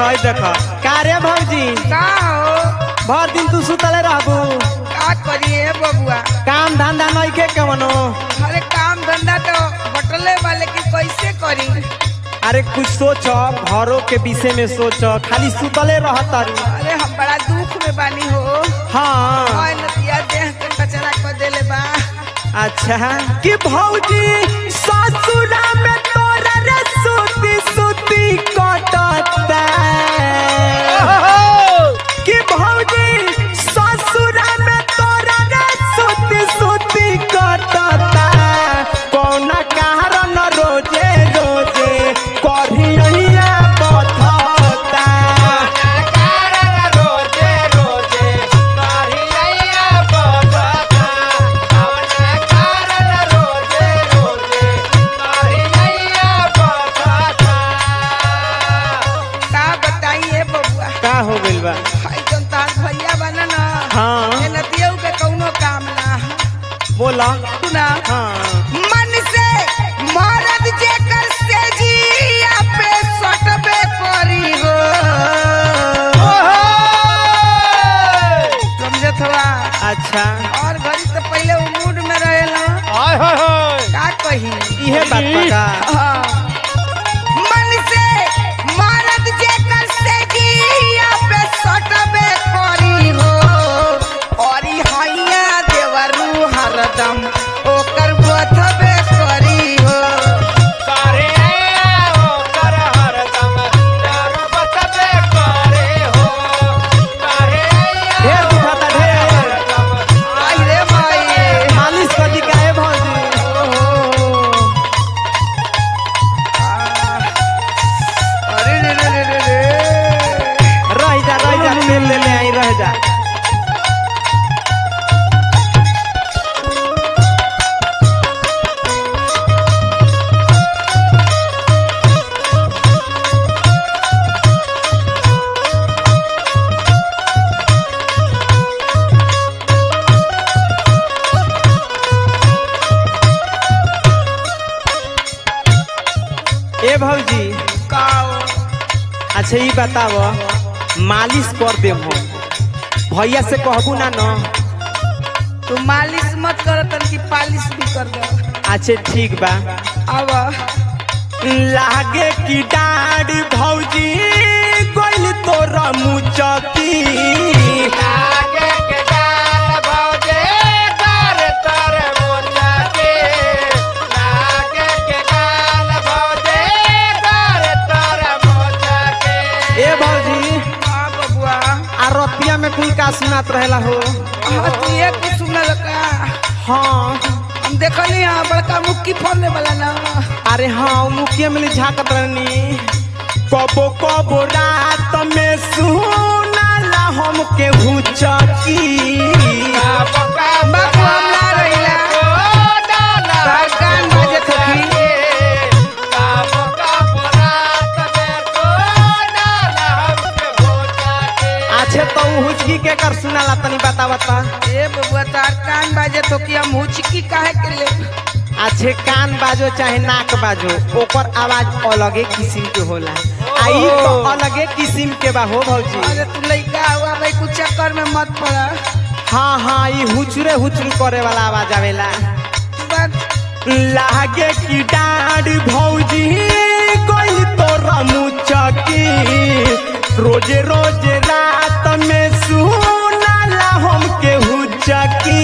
हई देख का रे भौजी का हो भर दिन तू सुतले रहबू का करिए बबुआ काम धंधा नइखे कवनो अरे काम धंधा तो बटले वाले की कैसे करी अरे कुछ सोच घरों के विषय में सोच खाली सुतले रहत अरे हम बड़ा दुख में बानी हो हाँ ओए नतिया देह के कचरा कर देले बा अच्छा कि भौजी ससुरा में तोरा रे सुती सुती कटता कि भौजी ससुरा में तोरा रे सुती सुती कटता कौना कारण रोजे रोजे करिया बथता का बताइए बबुआ का हो गइल बा हाय जन तार भैया बना ना हाँ। ए नतिया के कौनो काम ना बोला सुना हाँ मन से मरद जेकर से जिया पे सटबे करी हो समझत हवा अच्छा और घड़ी तो पहले वो मूड में रहेला का कही इहे बात बा का हाँ। मन से मरद जेकर से जिया पे सटबे करी हो और ई हैया देवरू हरदम ओकर बथबे करी हो ढेर दुखाता ढेर आई रे माई मालिश कर दी काहे भौजी अरे रे रे रे रे रे रह जा रह जा तेल ले ले आई रह जा ए भौजी काओ अच्छा ई बताव मालिश कर दे हम भैया से कहबू ना न तू मालिश मत कर तनकी पालिश भी कर दो अच्छा ठीक बा अब लागे की डाढ़ भौजी गोइल तोरा मुचकी ए भौजी हाँ बबुआ आ रतिया में कुल का सुनात रहेला हो हाँ तू ये कुछ सुनल का हाँ हम देखली हाँ बड़का मुक्की फोड़ने वाला ना अरे हाँ मुखिया में झाकत रहनी कबो कबो रात में सुनाला हमके हुचकी बाबू हम ना रहिला तार कान बाजत होखी अच्छे तो उ हुचकी के कर सुनाला तनी बता बता ए बबुआ तार कान बाजत हो कि हम हुचकी काहे के ले अच्छे कान बाजो चाहे नाक बाजो ओकर आवाज अलगे किस्म के होला आ ई तो अलगे किस्म के बा हो भौजी अरे तू लइका हुआ भाई कुछ चक्कर में मत पड़ा हाँ हाँ ई हुचरे हुचरू करे वाला आवाज आवेला बस लागे की डाढ़ भौजी कोई तोरा मुचकी रोजे रोजे रात में सुनाला हमके हुचकी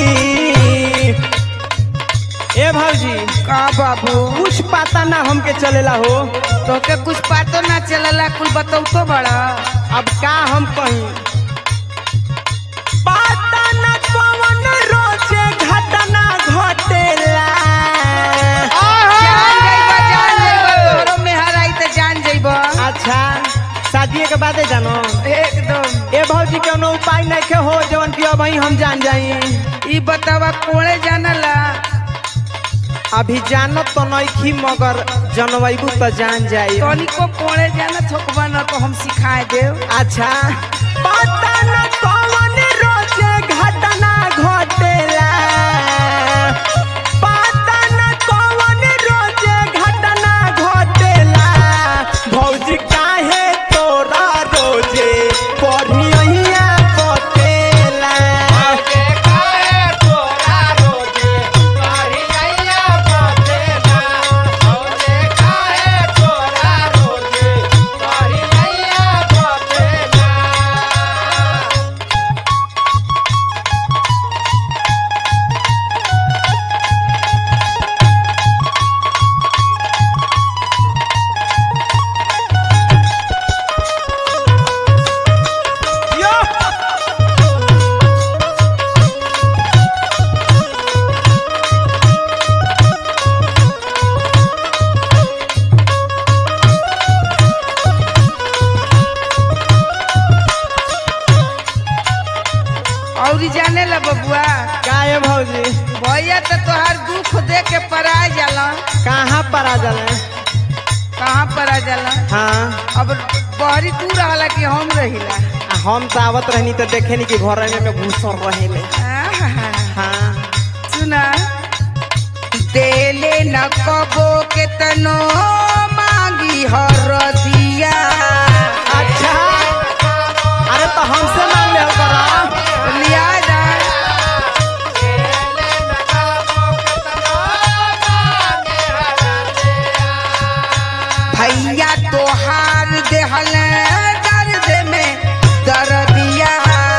ए भौजी का बाबू कुछ पता ना हमके चलेला हो तोके कुछ पतो ना चलला कुल बताऊ तो बड़ा अब का हम कहीं पता ना कौन रोजे घटना घटेला जान जइबा जान जइबा तोरो में हराई त जान जइबा अच्छा शादी के बादे जानो एकदम ए भौजी कोनो उपाय नहीं के हो जवन की अब हम जान जाई ई बतावा कोड़े जानला अभी जानत तो नइखी मगर जनवैबू तो जान जाई तनिको कोड़े जानत होकबा न तो हम सिखाए देव अच्छा पता न कौन रोजे घटना घटेला पता न कौन रोजे घटना घटेला भौजी काहे तोरा और जाने ला बबुआ का है भौजी भैया तो तोहार दुख दे के परा जाला कहाँ पर आ जाले कहाँ परा जाला हाँ अब बहरी तू रहला कि हम रहिला आ हम तो आवत रहनी तो देखे नहीं कि घर में में घुसल रहेले आहा, हाँ सुना देले न कबो के तनो मांगी हर दिया अच्छा अरे तो हमसे मांग ले करा लिया जा भैया तोहार देहल दर्द में दर्दिया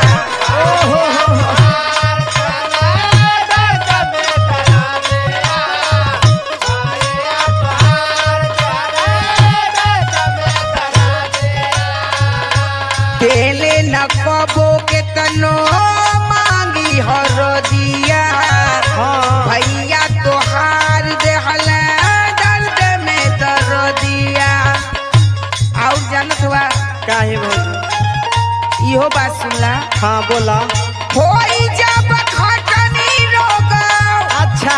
देले न कबो के तनो मांगी हर दिया हाँ भैया तोहार देहल दर्द में दर्दिया और जानत हुआ का है भौजी इहो बात सुनला हाँ बोला होई जब खटनी रोग अच्छा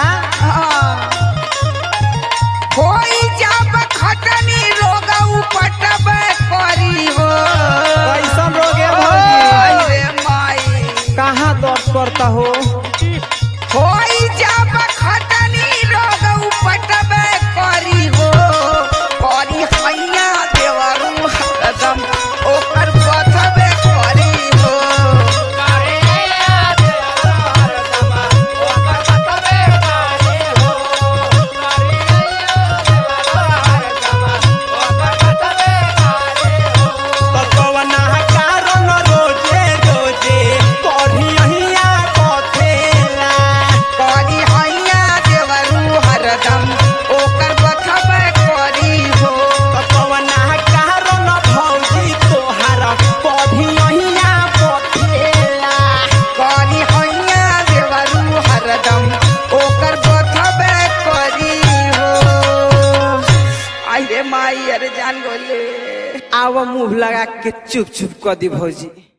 होई जब खटनी रोग उपटब करी हो कैसन रोग है आई भौजी रे माई कहाँ दर्द करता हो होई जब खटनी रोग उपटब करी हो करी हैया देवरू हरदम ओकर बथबे करी हो पकवना कारण रोजे रोजे कढ़िया कथेला करी हैया देवरू हरदम ओकर बथबे करी हो पकवना कारण भौजी तोहार कढ़िया कथेला करी हैया देवरू हरदम ओकर बथबे करी हो आई रे माई अरे जान गोले आव मुंह लगा के चुप चुप कर दी भौजी